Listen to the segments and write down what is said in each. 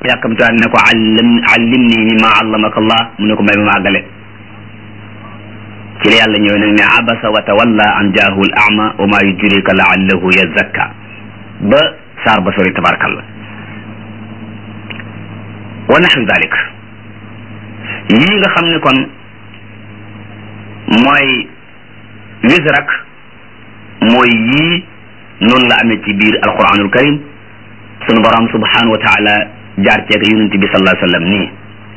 yàkkamtuwaat ne ko allim allim nii mimma allamaka allah mu ne ko may ma àggale ci la yàlla ñëw nag ne abasa wa tawalla an jaahu al ama wa ma yudrika laallahu yazakka ba saar ba sori tabarakallah wa naxwi dalik yii nga xam ne kon mooy wisrak mooy yii noonu la amee ci biir alquranul karim sunu borom subhanahu wa taala jaar ceeg yonent bi sallallahu alayhi wa sallam nii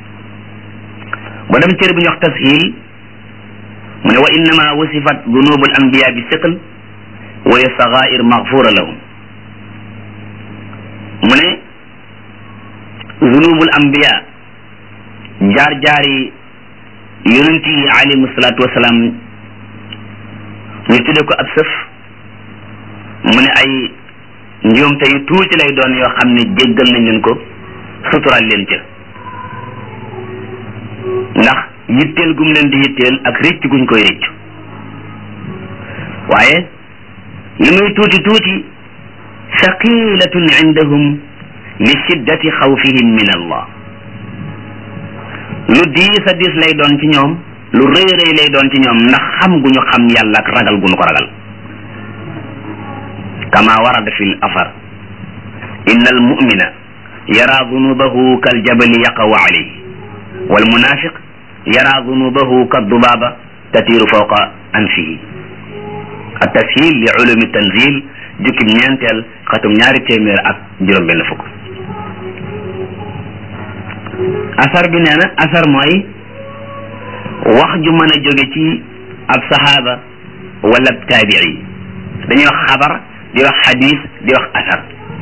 ba dem cër bi ñu wax tashil mu ne wa innama wasifat dunubul anbiya bi siql wa ya sagair magfura lahum mu ne dunubul anbiya jaar-jaari yonent yi alayhimu salaatu wasalaam ñu tudde ko ab sëf mu ne ay njuumte yu tuuti lay doon yoo xam ne jéggal nañ leen ko sutural leen ca ndax yitteel gum leen di yitteel ak rëcc guñ koy rëcc waaye li muy tuuti tuuti saqilatun indahum li shiddati xawfihim min allah lu diis a diis lay doon ci ñoom lu rëy rëy lay doon ci ñoom ndax xam gu ñu xam yàlla ak ragal gu ñu ko ragal kama warada fi l afar inna al mumina yara dunubahu kal jabali yaqaw alayhi wal munafiq yara dunubahu ka dubaaba tatiiru fawqa anfihi at tashil li ulumi tanzil jukkib ñeenteel xatum ñaari téeméer ak juróom benn fukk asar bi nee na asar mooy wax ju mën a jóge ci ab saxaaba wala ab taabii dañuy wax xabar di wax xadis di wax asar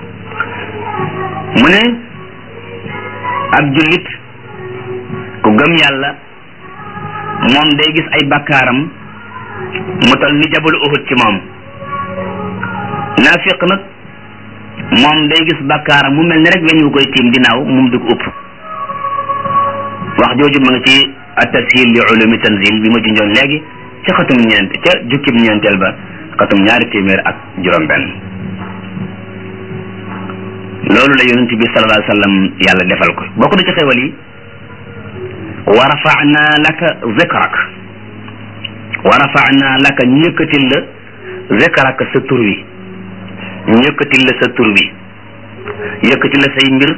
mu ne ab jullit ku gëm yàlla moom day gis ay bakkaaram mu tol ni jabal uhud ci moom naafiq nag moom day gis bakkaaram mu mel ni rek weñ wu koy tiim dinaaw moom du ko upp wax jooju ma nga ci at-tashil li ulumi tanzil bi ma junjoon léegi ca xatum ñeent ca jukkib ñeenteel ba xatum ñaari téeméer ak juróom benn loolu la yonent bi sallallahu alayhi wa sallam yàlla defal ko bokk na ci xewal yi wa rafa'na laka zikrak wa rafa'na laka ñu yëkkatil la zikrak sa tur wi ñu yëkkatil la sa tur wi yëkkatil la say mbir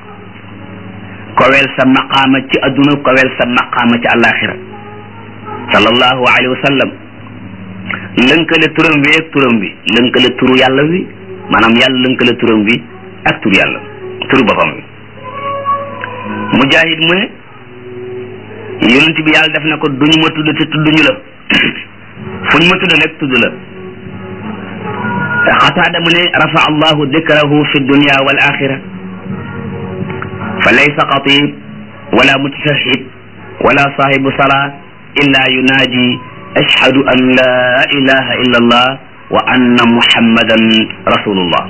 kowel sa maqaama ci adduna kowel sa maqaama ci àllaaxira sallallahu alayhi wa sallam lënkale turam wi ak turam bi lënkale turu yàlla wi maanaam yàlla lënkale turam bi ak turu yàlla turu boppam bi mujahid mu ne yonent bi yàlla def na ko duñu ma tudd te tudduñu la fu ñu ma tudd rek tudd la xataada mu ne rafa allahu dikrahu fi dunya wal axira fa laysa xatib wala mutashahid wala sahibu salaa illa yunaadi ashhadu an la ilaha illa allah wa anna muhammadan rasulullah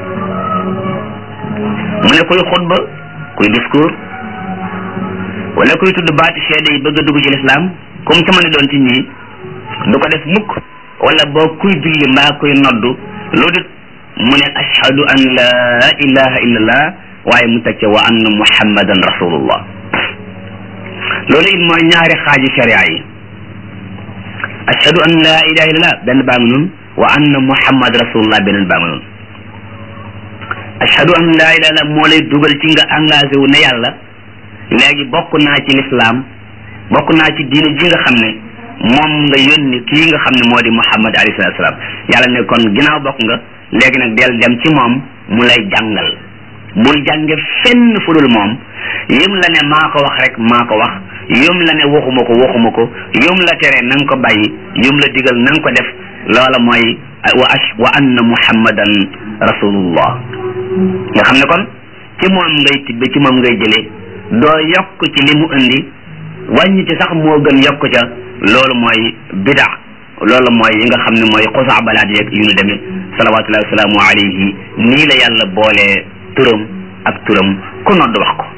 mu ne kuy xutba kuy discours wala kuy tudd baati seede yi bëgg a dugg ci lislaam comme ca mën a doon ci ñii du ko def mukk wala boo kuy julli mbaa kuy noddu lu dit mu ne ashhadu an la ilaha illa allah waaye mu teg ca wa anna muhammadan rasulullah loolu it mooy ñaari xaaji sharia yi ashhadu an la ilaha illallah benn baa ngi noonu wa anna muhammad rasulullah beneen baa ngi noonu ashhadu an la ilaha illallah moo lay dugal ci nga engagé wu ne yàlla léegi bokk naa ci lislaam bokk naa ci diine ji nga xam ne moom nga yónni kii nga xam ne moo di muhammad alayhi salatu salaam yàlla ne kon ginnaaw bokk nga léegi nag del dem ci moom mu lay jàngal bul jànge fenn fu dul moom yëm la ne maa ko wax rek maa ko wax yëm la ne waxuma ko waxuma ko yëm la tere na nga ko bàyyi yëm la digal na nga ko def loola mooy wa ash wa anna muhammadan rasulullah nga xam ne kon ci moom ngay tibbe ci moom ngay jëlee doo yokk ci li mu indi wàññi ci sax moo gën yokk ca loolu mooy bida loolu mooy yi nga xam ne mooy xusaa balaat yeeg yu ñu demee salawatullahi wasalaamu alayhi nii la yàlla boolee turam ak turam ku nodd wax ko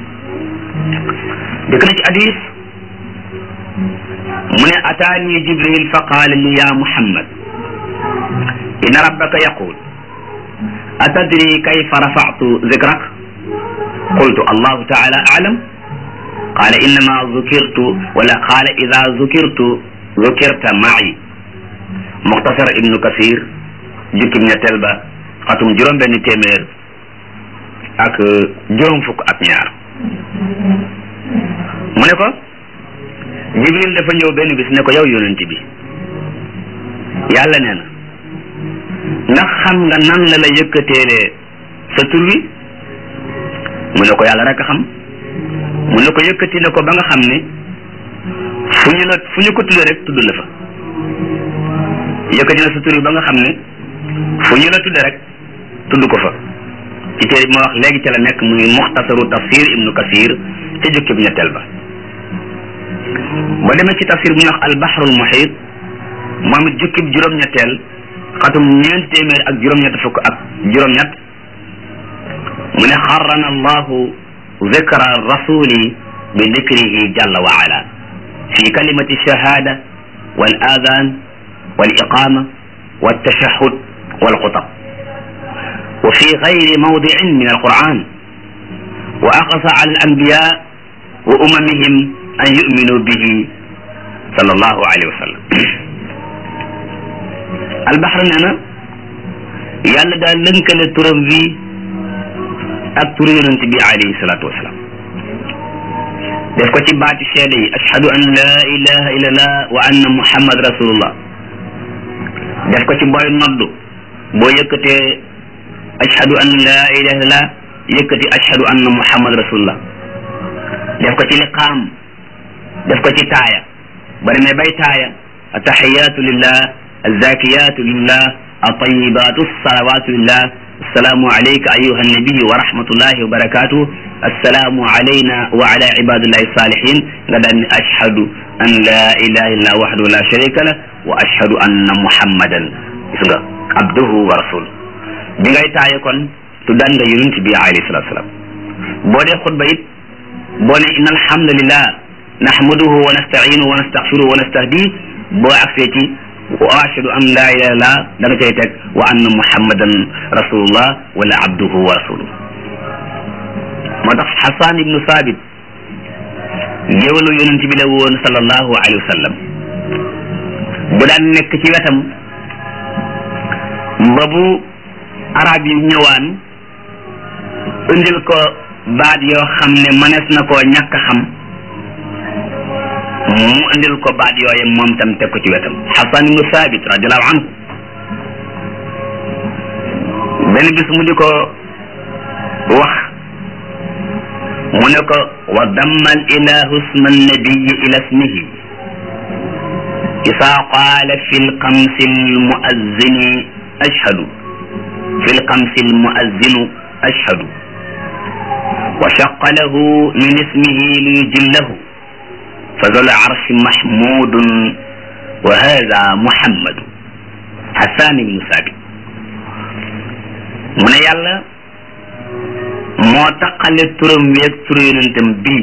dëkk na ci hadis mu ne ataani jibril fa qaala li ya muhammad inna rabbaka yaqul atadri kayfa rafa'tu zikrak qultu allahu taala alam qaala innama zukirtu wala qaala ida zukirtu zukirta ma'i muxtasar ibnu kasir jukkim ñetteel ba xatum juróom benn téeméer ak juróom fukk ak ñaar mu ne ko jibril dafa ñëw benn bis ne ko yow yonent bi yàlla nee na ndax xam nga nan la la yëkkateelee sa tur wi mu ne ko yàlla rek a xam mu ne ko yëkkati ne ko ba nga xam ne fu ñu la fu ñu ko tuddee rek tudd la fa yëkkati na sa tur wi ba nga xam ne fu ñu la tuddee rek tudd ko fa ci téere bi ma wax léegi ca la nekk muy muxtasaru tafsir ibnu kasir ca jukki bu ñetteel ba ba demee ci tafsir bu ñuy wax albahrul muhit moom it jukki bu juróom-ñetteel xatum ñeent téeméer ak juróom-ñett fukk ak juróom-ñett mu ne xarrana allahu zikra rasuli bi dikrihi jalla wa ala fi kalimati shahada wal adan wal iqama wal tashahud wal xutab wa fi gayri mawdicin min alquran wa aqasa ala alanbiya wa umamihim an yuminu bihi sallallahu alayhi wa sallam albaxar nee na yàlla daal lënkale turam wi ak turu yonent bi alayhi salaatu wasalaam def ko ci baati seede yi ashhadu an la ilaha illallah wa anna muhammad rasulullah def ko ci booy noddu boo yëkkatee ashhadu an la ilaha illallah yëkkati ashhadu anna muhammad rasulullah def ko ci liqaam def ko ci taaya ba demee bay taaya attahiyatu lillah alzakiyatu lillah atayibatu salawatu lillah السلام عليك أيها النبي ورحمة الله وبركاته السلام علينا وعلى عباد الله الصالحين غدا أشهد أن لا إله إلا وحده لا شريك له وأشهد أن محمدا عبده ورسوله bi ngay taaye kon tuddaan nga yonent bi alayhi salatu wasalam boo dee xutba it boo ne inna alhamdulillah nahmaduhu wa nasta'inuhu wa nastaghfiruhu wa nastahdi boo agsee ci wa ashhadu an la ilaha illallah da nga cay teg wa anna muhammadan rasulullah wala abduhu wa rasuluhu moo tax xasan ibnu sabit géwalu yonent bi la woon sallallahu alayhi wa sallam bu daan nekk ci wetam ba bu arab yi ñëwaan indil ko baat yoo xam ne mënees na koo ñàkk xam mu indil ko baat yooye moom tam teg ko ci wetam xasan ibnu sabit radiallahu anhu benn bis mu di ko wax mu ne ko wa damma al ilahu isma annabiyi ila ismihi isa qaala fi lxamsi almuazzini ashhadu fi lxamsi almuazzinu ashhadu wa shaqa lahu min ismihi liyujillahu فذو العرش محمود وهذا محمد حسان بن ثابت mu ne yàlla moo taqale turam wi ak turu yonentam bii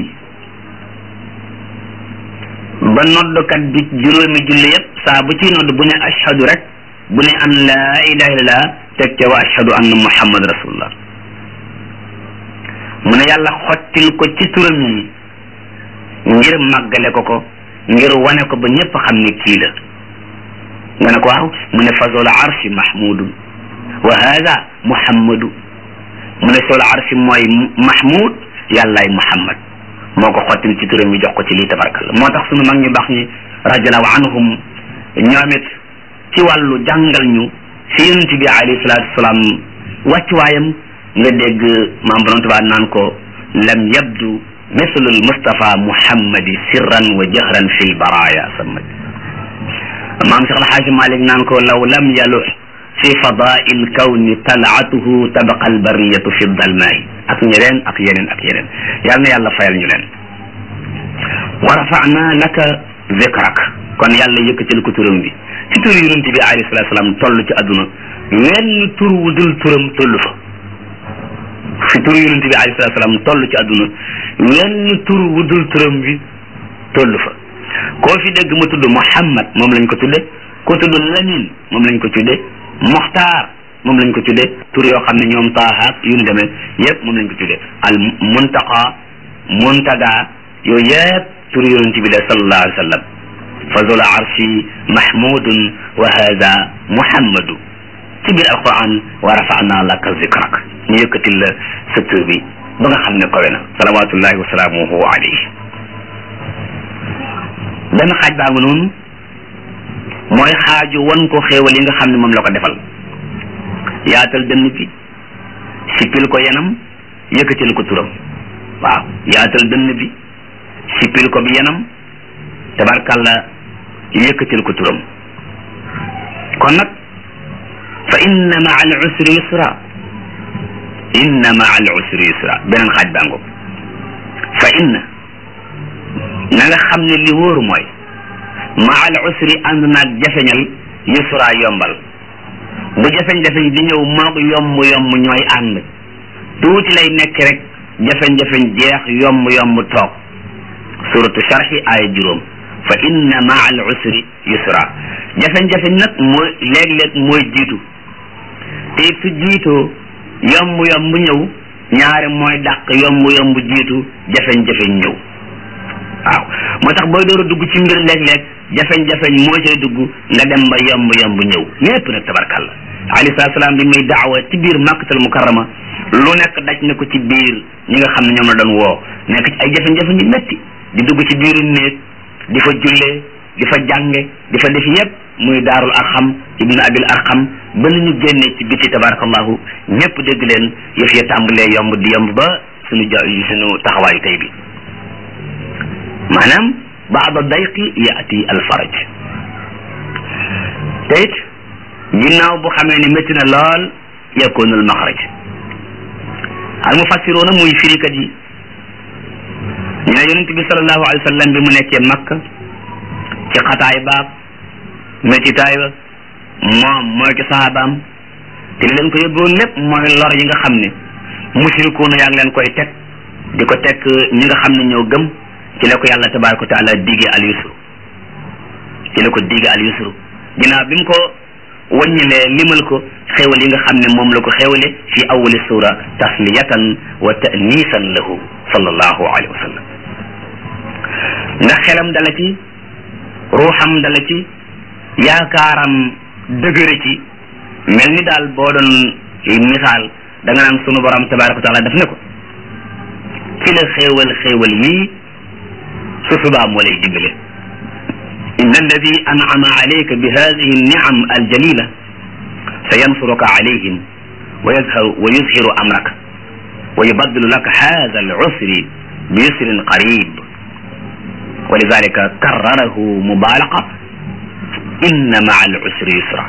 ba noddkat bi juróomi julli yëpp saa bu ciy nodd bu ne ashhadu rek bu ne an laa ilaha illallah teg ca wa ashhadu anna muhammad rasulullah mu ne yàlla xottil ko ci turam yi ngir màggale ko ko ngir wane ko ba ñëpp xam ne kii la nga ne ko waaw mu ne fa zul arshi mahmudun wa hada muhammadu mu ne zul arshi mooy mahmud yàllaay muhammad moo ko xottil ci turam yi jox ko ci lii tabarkalla moo tax sunu mag ñu baax ñi radiallahu anhum ñoom it ci wàllu jàngal ñu si yonent bi alayhi salatu wasalaam wàccuwaayam nga dégg maam borom tubaab naan ko lam yabdu مثل المصطفى محمد سرا وجهرا في البرايا سمت مام شيخ الحاج مالك نانكو لو لم يلح في فضاء الكون طلعته تبقى البرية في الظلماء ak ñeneen ak yeneen ak yeneen yal na yàlla fayal ñu leen wa rafa'na laka zikrak kon yàlla yëkkatil ko turam bi ci tur yonent bi alayhi salatu salaam toll ci àdduna wenn tur wu dul turam toll fa fi tur yonent bi alayhi salatu salaam toll ci àdduna wenn tur wu dul turam bi toll fa koo fi dégg mu tudd Muhammad moom lañ ko tudde ko tudd Lamin moom lañ ko tudde Muxtaar moom lañ ko tuddee tur yoo xam ne ñoom taahaak yu ñu demee yëpp moom lañ ko tuddee al muntaqa muntaga yooyu yëpp tur yonent bi la sallallahu alayhi wa sallam fa zul arshi mahmudun wa hada muhammadu ci biir alquran wa rafa'na laka zikrak ñu yëkkatil la sa tur bi ba nga xam ne kowe na salawatullahi wa salaamuhu alayhi benn xaaj baa nga noonu mooy xaaju wan ko xéewal yi nga xam ne moom la ko defal yaatal dënn bi sippil ko yenam yëkkatil ko turam waaw yaatal dënn bi sippil ko bi yenam tabarkalla yëkkatil ko turam kon nag fa inna maa al usri yusra inna maa al usri yusra beneen xaaj baa ngo fa inna na nga xam ne li wóoru mooy maa al usri ànd naag jafeñal yusra yombal bu jafeñ-jafeñ di ñëw moog yomb yomb ñooy ànd tuuti lay nekk rek jafeñ-jafeñ jeex yomb yomb toog suratu sharhi aaya juróom fa inna maa al usri yusra jafeñ-jafeñ nag mooy léeg-léeg mooy jiitu te it su jiitoo yomb yomb ñëw ñaari mooy dàq yomb yomb jiitu jafeñ-jafeñ ñëw waaw moo tax booy door a dugg ci mbir léeg-léeg jafeñ-jafeñ moo cay dugg nga dem ba yomb yomb ñëw lépp nag tabarkalla alayhi salaatu salaam bi muy daawa ci biir makkatal mukarrama lu nekk daj na ko ci biir ñi nga xam ne ñoom la doon woo nekk ci ay jafe-jafe ñu metti di dugg ci biiru néeg di fa jullee di fa jànge di fa def yépp muy daarul arxam ibnu abil arxam ba nu ñu génnee ci biti tabarakallahu ñépp dégg leen yëf ya tàmbalee yomb di yomb ba suñu ja suñu taxawaayu tey bi maanaam baada dayqi yaati alfaraj te it ginnaaw bu xamee ne métti na lool yakunu almaxraj al mufassiroona muy firikat yi ñu ne yonent bi salallahu alayhi wa sallam bi mu nekkee makka ci xataay baab méttitaay ba moom mooy ci sahabaam te li leen ko yóbboon lépp mooy lor yi nga xam ne musirikuuna yaa ngi leen koy teg di ko teg ñi nga xam ne ñoo gëm ci la ko yàlla tabaraka wa taala digee al yusru ci la ko digee al yusru ginnaaw bi mu ko wàññilee limal ko xéwal yi nga xam ne moom la ko xéwale fi awali sura tasliyatan wa ta'nisan lahu sallallahu alayhi wa sallam ndax xelam dala ci ruuxam dala ci yaakaaram dëgëre ci mel ni daal boo doon misaal da nga naan sunu borom tabaraka wa taala daf ne ko ci la xéewal xéewal yii su subaa moo lay dimbale إن الذي أنعم عليك بهذه النعم الجليلة سينصرك عليهم ويظهر ويظهر أمرك ويبدل لك هذا العسر بيسر قريب ولذلك كرره مبالغة إن مع العسر يسرا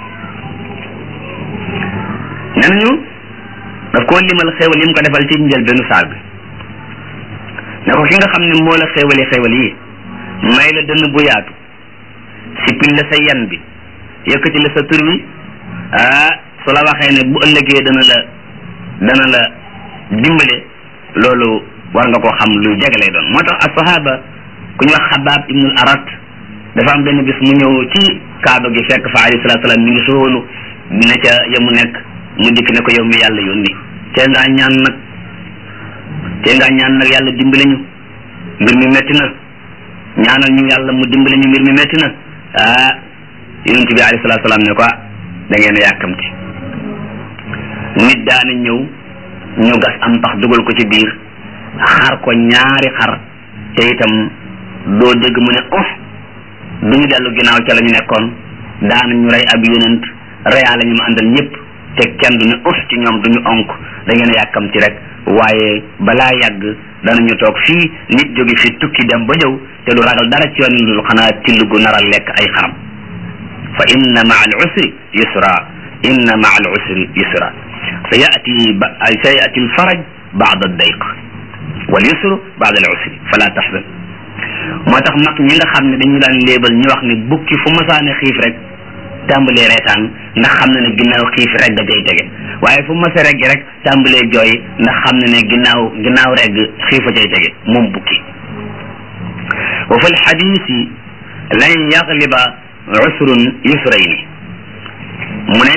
نحن نقول لما الخيول يمكن دفال تنجل بنو سعب نقول كيغا خمني مولا خيولي خيولي may la dënn bu yaatu sippil la sa yan bi yëkkati la sa tur wi ah su la waxee ne bu ëllëgee dana la dana la dimbale loolu war nga koo xam lu jege lay doon moo tax asahaba ku ñu wax xabaab ibnul arat dafa am benn bis mu ñëw ci kaaba gi fekk fa alayhi salatu salaam mi ngi soolu ne ca ya mu nekk mu dikk ne ko yow mi yàlla yónni tee ngaa ñaan nag tee ngaa ñaan nag yàlla dimbale ñu mbir mi metti na ñaanal ñu yàlla mu dimbale ñu mbir mi metti na ah yonent bi alayhi salaatu salaam ne ko da ngeen a yàkkamti nit daana ñëw ñu gas am pax dugal ko ci biir xar ko ñaari xar te itam doo dégg mu ne of du ñu dellu ginnaaw ca la ñu nekkoon daana ñu rey ab yonent reyaa la ñu ma àndal ñëpp te kenn du ne of ci ñoom du ñu onk da ngeen a yàkkamti rek waaye balaa yàgg danañu toog fii nit jóge fi tukki dem ba ñëw te du ragal dara ci yoon lu xanaa till gu nar a lekk ay xaram fa inna maa al usri yusra inna maa al usri yusra sa yati sa yati al faraj baada dayq wal yusru baada al usri fala tahzan moo tax mag ñi nga xam ne dañu daan léebal ñu wax ne bukki fu masaane xiif rek tàmbalee reetaan ndax xam na ne ginnaaw xiif rek da jay tege waaye fu masa regg rek tàmbalee jooy ndax xam na ne ginnaaw ginnaaw regg xiifa cay tege moom bukki wa fi lxadisi lan yagliba usrun yusrayni mu ne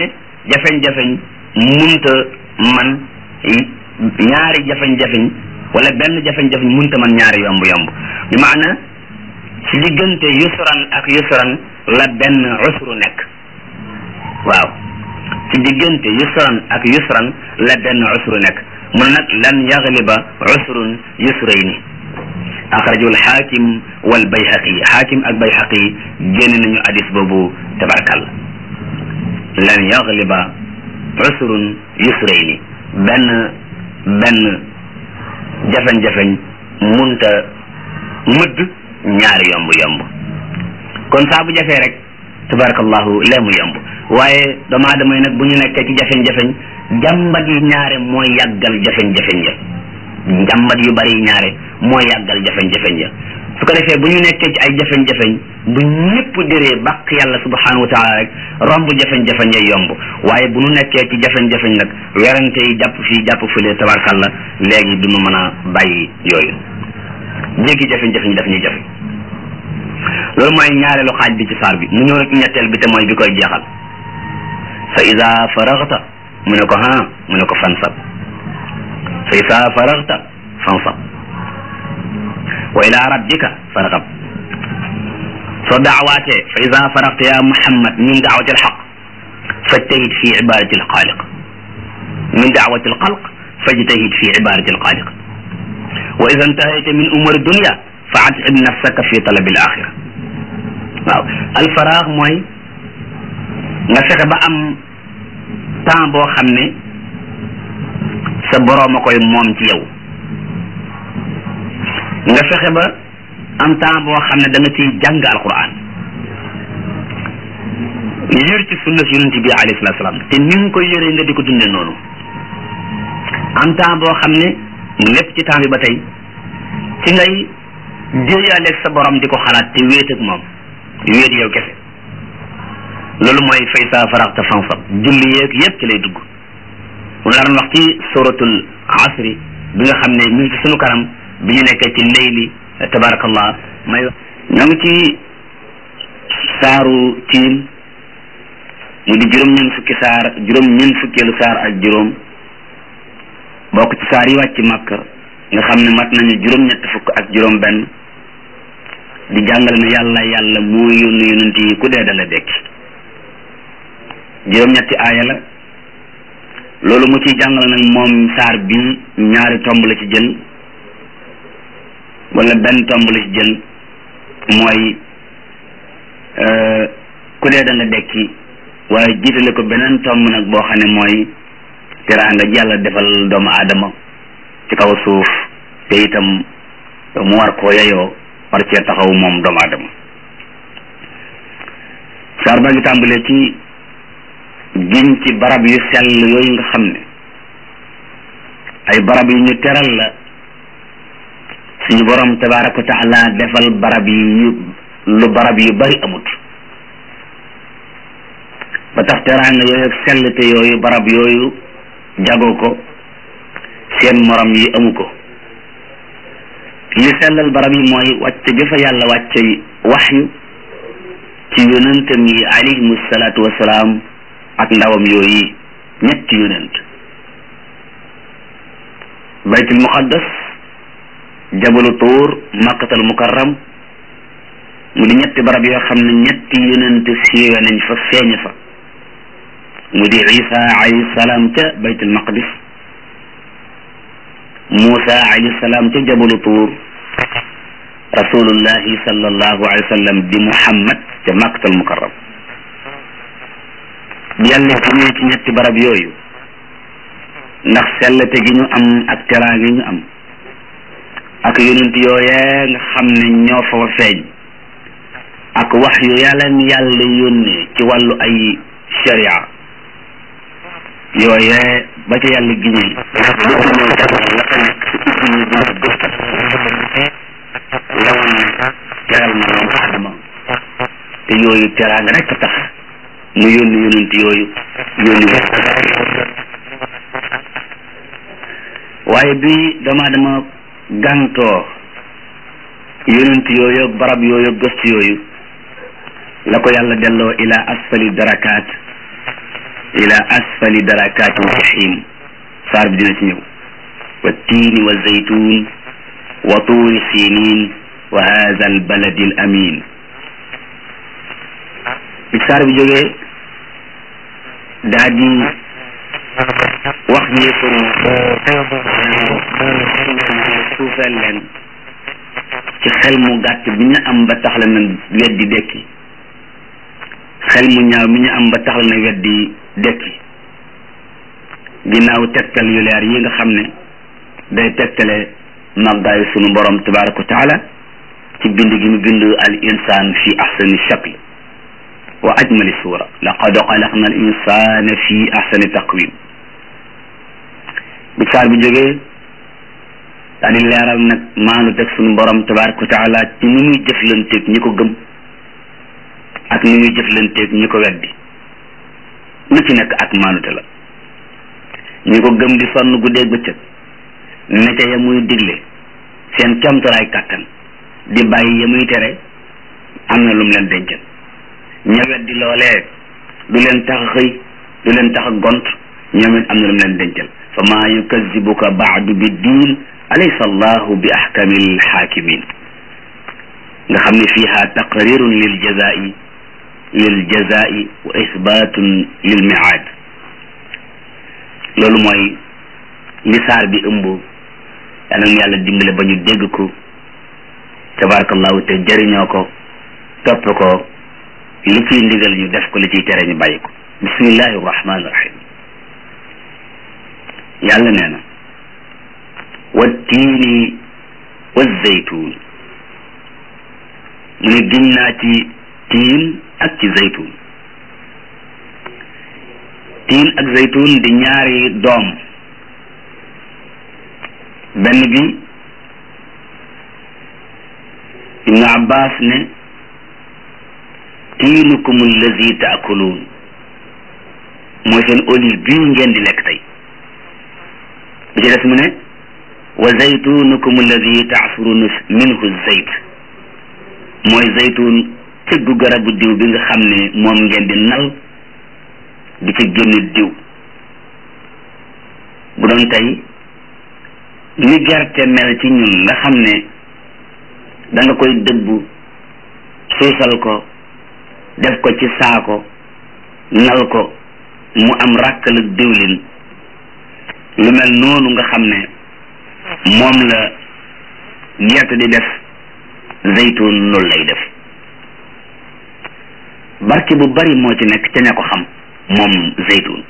jafeñ-jafeñ munta man ñaari jafeñ-jafeñ wala benn jafeñ-jafeñ munta man ñaari yomb yomb bi maana ci diggante yusran ak yusran la benn usru nekk waaw ci diggante yusran ak yusran la benn usru nekk mun nag lan yagliba usrun yusrayni axrajul xaakim wal bayhaqi xaakim ak bayhaqi génn nañu hadis boobu tabarakal lan yagliba usrun yusrayni benn benn jafeñ-jafeñ munta mëdd ñaari yomb yomb kon saa bu jafee rek tabarakallahu lee mu yomb waaye doomu aadama yi nag bu ñu nekkee ci jafeñ-jafeñ jàmbat yi ñaare mooy yàggal jafeñ-jafeñ ya jàmbat yu bari ñaare mooy yàggal jafeñ-jafeñ ya su ko defee bu ñu nekkee ci ay jafeñ-jafeñ bu ñëpp dëree bàq yàlla subhanahu wa taala rek romb jafeñ-jafeñ ya yomb waaye bu ñu nekkee ci jafeñ-jafeñ nag werante yi jàpp fii jàpp fële tabarkalla léegi du ñu mën a bàyyi yooyu jéggi jafeñ-jafeñ daf ñuy jafe loolu mooy ñaareelu xaaj bi ci saar bi mu ñëw nag ñetteel bi te mooy bi koy jeexal fa ida faraxta mu ne ko ha mu ne ko fansab fa ida faraxta fansab wa ila rabbika farxab soo daawaatee fa ida faraxta ya muhammad min daawati alxaq fajtahid fi ibadati alxaaliq min daawati alxalq fajtahid fi ibadati alxaaliq wa ida intahayta min umuri dunya fa atib nafsaka fi talabi alaxira waaw alfaraax mooy nga fexe ba am temps boo xam ne sa boroom a koy moom ci yow nga fexe ba am temps boo xam ne da nga ciy jàng alquran yër ci sunna si yonent bi alayhi salatu salaam te ni nga koy yëree nga di ko dunde noonu am temps boo xam ne lépp ci temps bi ba tey ci ngay déeyaaleeg sa borom di ko xalaat te wéet ak moom wéet yow kese loolu mooy fay sa faraxta fansab julli yeeg yépp ci lay dugg mu la doon wax ci suratul asri bi nga xam ne mi ngi ci sunu kanam bi ñu nekkee ci leyli tabarakallah may ñoo ngi ci saaru tiim mu di juróom-ñeent fukki saar juróom-ñeent fukkeelu saar ak juróom bokk ci saar yi wàcc màkk nga xam ne mat nañu juróom-ñett fukk ak juróom benn di jàngale ne yàlla yàlla moo yónni yonent yi ku dee dala dekki juróom-ñetti aaya la loolu mu ciy jàngale nag moom saar bi ñaari tomb la ci jël wala benn tomb la ci jël mooy ku dee danga dekki waaye jiitale ko beneen tomb nag boo xam ne mooy teraanga ji yàlla defal doomu aadama ci kaw suuf te itam mu war koo yeyoo war cee taxaw moom doomu aadama saar baa ngi tàmbalee ci giñ ci barab yu sell yooyu nga xam ne ay barab yu ñu teral la suñu borom tabaraka wa taala defal barab yi yu lu barab yu bari amut ba tax teraanga yooyu ak sell te yooyu barab yooyu jagoo ko seen morom yi amu ko li sellal barab yi mooy wàcce bi fa yàlla wàcce waxyu ci yonentam yi alayhimu salaatu wasalaam ak ndawam yooyu ñetti yonent baytul muqaddas jabalu tuur makkatal mukarram mu di ñetti barab yoo xam ne ñetti yonent siiwe nañ fa feeñ fa mu di isa alayhi salaam ca baytul maqdis Muusa alayhi salaam ca jabalu tuur rasulullahi sallallahu alayhi wa sallam di Muhammad ca makkatal mukarram bi yàlla jëmee ci ñetti barab yooyu ndax sellte gi ñu am ak teraanga gi ñu am ak yonent yooyee nga xam ne ñoo fa wa feeñ ak wax yu yàlla yàlla yónnee ci wàllu ay sharia yooyee ba ca yàlla giñee lépp ñëw jamono la fa nekk ci ubbi ñu buntu gëstal la woon ne teral na doomu aadama te yooyu teraanga rek tax mu yónni yonent yooyu yónni waaye bi doomu aadama gàntoo yonent yooyu barab yooyu gëstu yooyu la ko yàlla delloo ila asfali darakaat ila asfali darakaati jahim saar bi dina ci ñëw wa tiini wa zaytun wa tuuri sinin wa hada al baladi al amin bi saar bi jógee daa di wax yéefaru suufeel leen ci xel mu gàtt bi ñu am ba tax la na weddi dekki xel mu ñaaw mi ñu am ba tax la na weddi dekki ginnaaw tegtal yu leer yi nga xam ne day tegtale màggaayu sunu borom tabaraka wa taala ci bind gi mu bind al insaan fi ahsani shakl wa ajmali suura laqad xalaqna al insana fi ahsani taqwim bi saar bi jógee daa di leeral nag maanu teg sunu borom tabaraka wa taala ci ni muy jëflanteeg ñi ko gëm ak ni muy jëflanteeg ñi ko weddi lu ci nekk ak maanute la ñi ko gëm di sonn guddeeg bëccëg ne ca ya muy digle seen camtaraay kàttan di bàyyi ya muy tere am na lu mu leen dencal ña weddi loolee du leen tax a xëy du leen tax a gont ñoom it am na lu mu leen dencal fa maa yukazibuka baadu bi diin alaysa allahu bi ahkamil xaakimin nga xam ne fiiha taqrirun lil jazai lil jazai wa isbatun lil miaad loolu mooy li saar bi ëmb yal na yàlla dimbale ba ñu dégg ko tabarakallahu te jëriñoo ko topp ko li ciy ndigal ñu def ko li ciy tere ñu bàyyi ko bismillahi rahmani rahim yàlla nee na wattiini wazaytuun mu ne giñ naa ci tiin ak ci zaytuun tiin ak zaytuun di ñaari doom benn bi ibnu abbas ne tiinukum allazi taakuluun mooy seen olive bii ngeen di lekk tey bi ci des mu ne wa zaytunukum allazi taasuruna minhu zayt mooy zaytun cëggu garabu diw bi nga xam ne moom ngeen di nal di ci génne diw bu doon tey ni gerte mel ci ñun nga xam ne da nga koy dëbbu suusal ko def ko ci saako nal ko mu am ràkkal ak diwlin lu mel noonu nga xam ne moom la gerte di def zaytun loolu lay def barke bu bari moo ci nekk ca ña ko xam moom zaytun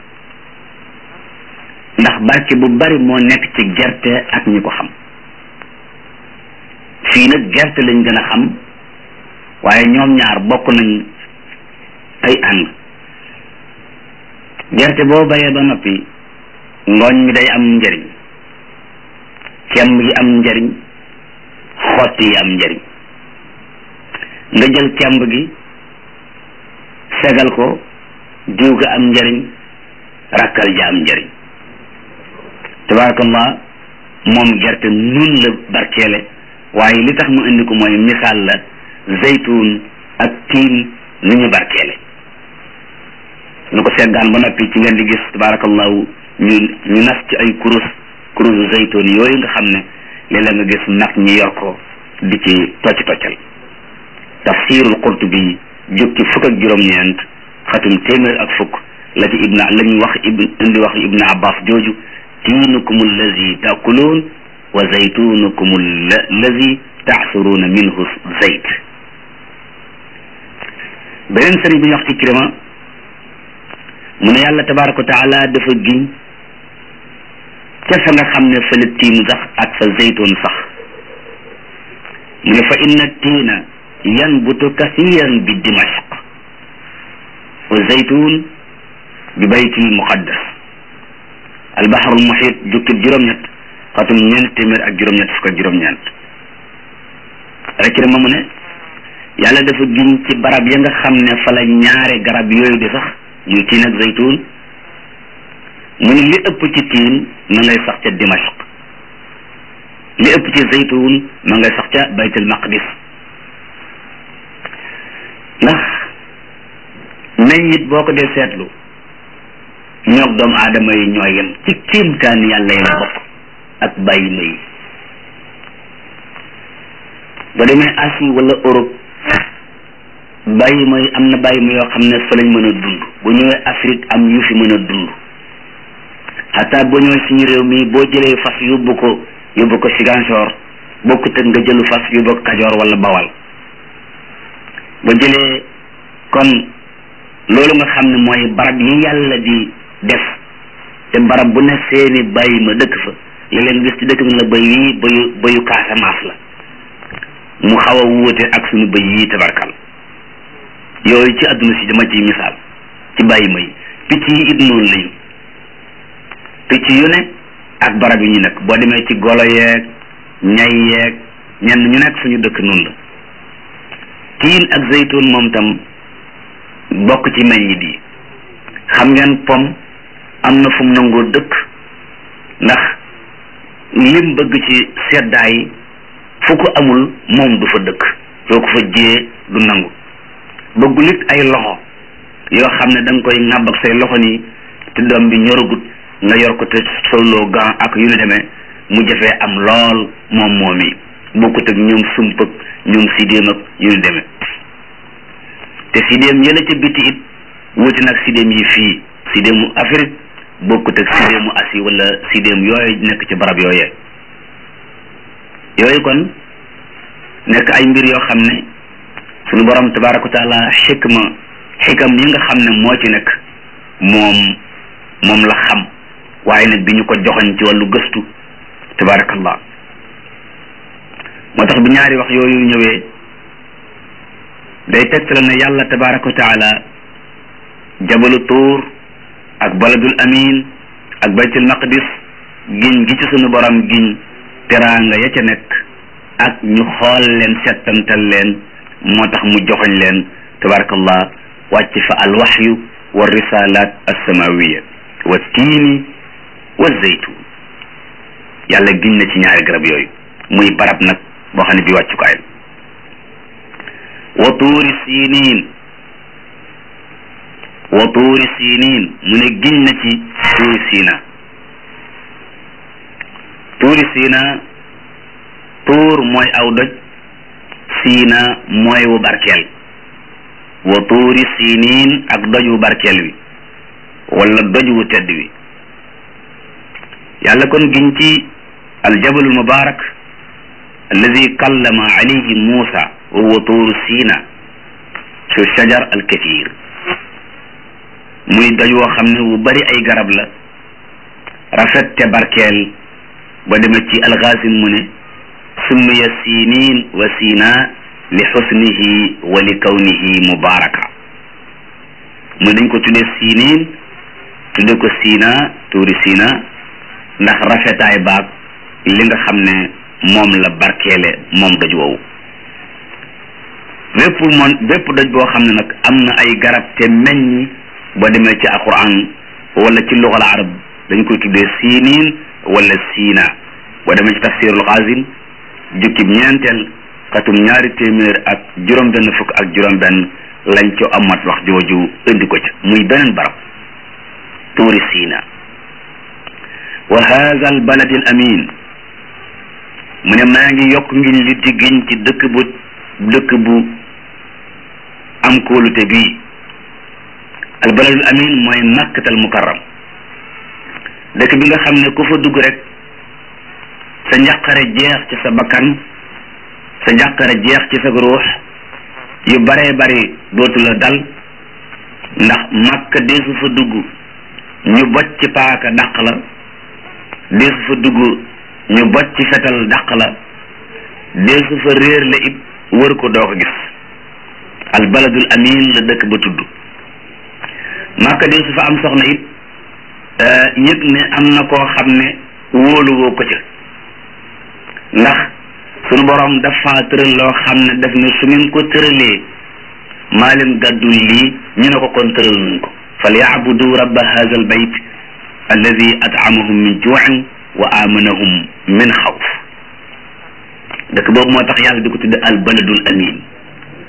ndax barke bu bari moo nekk ci gerte ak ñi ko xam fii nag gerte lañ gën a xam waaye ñoom ñaar bokk nañ ay ànd gerte boo bayee ba noppi ngooñ mi day am njëriñ kemb yi am njëriñ xott yi am njëriñ nga jël kemb gi segal ko diw ga am njëriñ rakkal ja am njëriñ tabarakallah moom gerte nun la barkeele waaye li tax mu indi ko mooy misaal la zaytun ak tiin ni ñu barkeele nu ko seggaan ba noppi ci ngeen di gis tabarakallahu ñu ñu nas ci ay kurus kurusu zaytun yooyu nga xam ne léeg-léeg nga gis nag ñi yor ko di ci tocc toccal tafsirul qurtubi jóg ci fukk ak juróom-ñeent xatum téeméer ak fukk la ci ibna la ñu wax ibn indi wax ibna abbas jooju tiinukum allazi taakuluun wa zaytunukum allazi taasuruuna minhu zayt beneen sëriñ bi ñu wax ikrima mu ne yàlla tabaraka wa taala dafa giñ ca fa nga xam ne fa la tiin sax ak fa zaytun sax mu ne fa inna tiina yanbutu kasiran bi dimashq wa zaytun bi baytil muqaddas albaharul muhit jukkib juróom-ñett xatum ñeent téeméer ak juróom-ñett fukk ak juróom-ñeent rek ma mu ne yàlla dafa giñ ci barab ya nga xam ne fa la ñaare garab yooyu di sax muy tiin ak zaytun mu ne li ëpp ci tiin ma ngay sax ca dimashq li ëpp ci zaytun ma ngay sax ca baytul maqdis ndax meññit boo ko dee seetlu ñoog doomu aadama yi ñoo yem ci kéemtaan yàlla yi la bokk ak bàyyi ma yi ba demee Asie wala Europe bàyyi ma yi am na bàyyi ma yoo xam ne fa lañ mën a dund bu ñëwee Afrique am yu fi mën a dund xataa boo ñëwee suñu réew mi boo jëlee fas yóbbu ko yóbbu ko Ziguinchor bokkut ak nga jëlu fas yóbbu ko Kajoor wala Bawal ba jëlee kon loolu nga xam ne mooy barab yi yàlla di def te barab bu ne seeni bàyyi ma dëkk fa léeg-léeg gis ci dëkk bi la bëy yi bëyu bëyu Casamance la mu xaw a wuute ak suñu bëy yi tabarkal yooyu ci àdduna si dama ciy misaal ci bàyyi ma yi picc yi it noonu lañu picc yu ne ak barab yi ñu nekk boo demee ci golo yeeg ñay yeeg ñenn ñu nekk suñu dëkk noonu la tiin ak zaytun moom tam bokk ci meññit yi xam ngeen pom am na fu mu nangoo dëkk ndax lim bëgg ci seddaay fu ko amul moom du fa dëkk soo ko fa jiyee du nangu bëggul it ay loxo yoo xam ne da nga koy ŋàbb ak say loxo nii te doom bi ñoragut nga yor ko te soloo gant ak yu ñu demee mu jafee am lool moom moom yi bokkut ak ñoom sump ak ñoom sidéem ak yu ñu demee te sidéem yële ca biti it wuti nag sidéem yi fii sidéemu Afrique bokkut ak sidéemu Asie wala sidéem yooyu nekk ci barab yooyee yooyu kon nekk ay mbir yoo xam ne sunu borom tabaraka wa taala xikma xikam yi nga xam ne moo ci nekk moom moom la xam waaye nag bi ñu ko joxoñ ci wàllu gëstu tabarakallah moo tax bi ñaari wax yooyu ñëwee day tegtale ne yàlla tabaraka wa taala jabalu tuur ak baladul amin ak baytul maqdis giñ gi ci sunu borom giñ teraanga ya ca nekk ak ñu xool leen settantal leen moo tax mu joxoñ leen tabarakallah wàcc fa alwaxyu wa risalat alsamawiya wa tiini wa zeytun yàlla giñ na ci ñaari garab yooyu muy barab nag boo xam ne bi wàccukaay la wa tuuri siniin wa tuuri siniin mu ne giñ na ci tuuri siina tuuri siina tuur mooy aw doj siina mooy wu barkeel wa tuuri siniin ak doj wu barkeel wi wala doj wu tedd wi yàlla kon giñ ci aljabalul mubarak alladi kallama alayhi muusa wa huwa tuuru siina su shajar alkathir muy doj woo xam ne wu bari ay garab la rafet te barkeel ba demee ci alxaasim mu ne summiya sinin wa sina li xusnihi wa li kawnihi mubaraka muy dañ ko tuddee sinin tudde ko sina tuuri sina ndax rafetaay baag li nga xam ne moom la barkeele moom doj woowu bépp moom bépp doj boo xam ne nag am na ay garab te meññ boo demee ci alquran wala ci lugal arab dañ koy tuddee sinin wala sina boo demee ci tafsirul xaasim jukkib ñeenteel xatum ñaari téeméer ak juróom benn fukk ak juróom benn lañ ci amat wax jooju indi ko ci muy beneen barab tuuri siina wa haza al baladi al amin mu ne maa ngi yokk ngi li di giñ ci dëkk bu dëkk bu am kóolute bii al baladul amin mooy makkatal mukarram dëkk bi nga xam ne ku fa dugg rek sa njàqare jeex ci sa bakkan sa njàqare jeex ci sa ruux yu baree bari dootu la dal ndax makka deesu fa dugg ñu bocc ci paaka dàq la deesu fa dugg ñu bocc ci fetal dàq la deesu fa réer la it wër ko doo ko gis al baladul amin la dëkk ba tudd makka deesu fa am soxna it yëg ne am na koo xam ne wóoluwoo ko ca ndax sunu borom dafa tëral loo xam ne daf ne su ngeen ko tëralee maa leen gàddul lii ñu ne ko kon tëral nañ ko fal yaabudu rabba hadha al bayt alladi at'amahum min juu'in wa amanahum min xawf dëkk boobu moo tax yàlla di ko tudde al baladul amin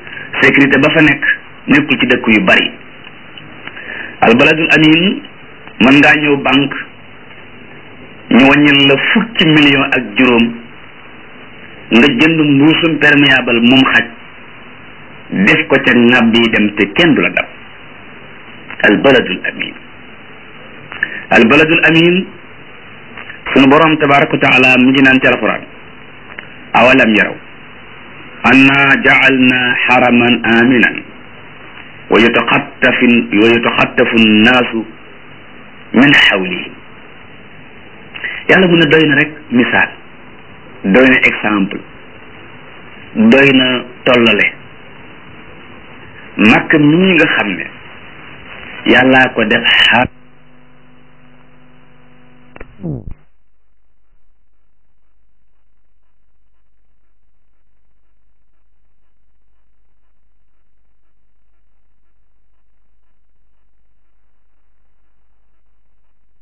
sécurité ba fa nekk nekkul ci dëkk yu bari al baladul amin mën ngaa ñëw banque ñu wàññil la fukki million ak juróom nga jënd mbuusum perméable mum xaj def ko ca ŋàbb yi dem te kenn du la dab al baladul amin al baladul amin sunu borom tabaraka wa taala mu ngi naan ci alquran awalam yaraw anna ja'alna haraman aminan wa yataxattafu wa yataxattafu nnaasu min xawlihim yàlla mu ne doy na rek misaal doy na exemple doy na tollale makk mii nga xam ne yàllaa ko def xar